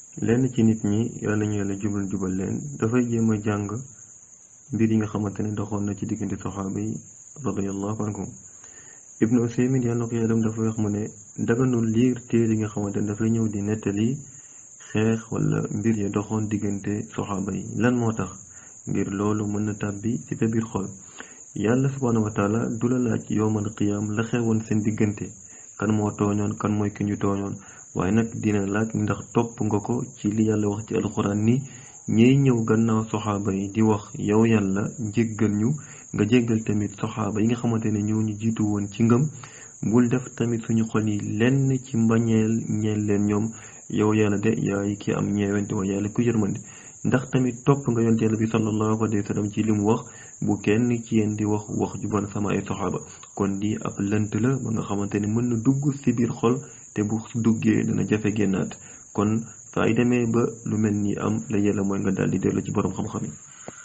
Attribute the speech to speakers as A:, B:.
A: lenn ci nit ñi yàlla ñu yàlla jubal jubal leen dafay jéem a jàng mbir yi nga xamante ne doxoon na ci diggante saxaaba yi radiyallahu anhum ibnu usaymin yàlla na ko yàllam dafa wax mu ne daganul liir téere yi nga xamante ne dafay ñëw di nettali xeex wala mbir ya doxoon diggante saxaaba yi lan moo tax ngir loolu mën na tàbbi ci sa biir xol yàlla subhaanahu wa taala du la laaj yowmal qiyaam la xewoon seen diggante kan moo tooñoon kan mooy ki ñu tooñoon waaye nag dina laaj ndax topp nga ko ci li yàlla wax ci alxuraan ni ñiy ñëw gannaaw soxaaba yi di wax yow yàlla jéggal ñu nga jéggal tamit soxaaba yi nga xamante ne ñoo ñu jiitu woon ci ngëm bul def tamit suñu xol yi lenn ci mbañeel ñeel leen ñoom yow yàlla de yaay ki am ñeewante wa yàlla ku yërmande ndax tamit topp nga yonent yàlla bi sallallahu alayhi wa sallam ci li mu wax bu kenn ci yéen di wax wax ju bon sama ay soxaaba kon di ab lënt la ba nga xamante ne mën na dugg ci biir xol te bu duggee dana jafe génnaat kon saa yi demee ba lu mel ni am la yàlla mooy nga daal di dellu ci borom xam-xam yi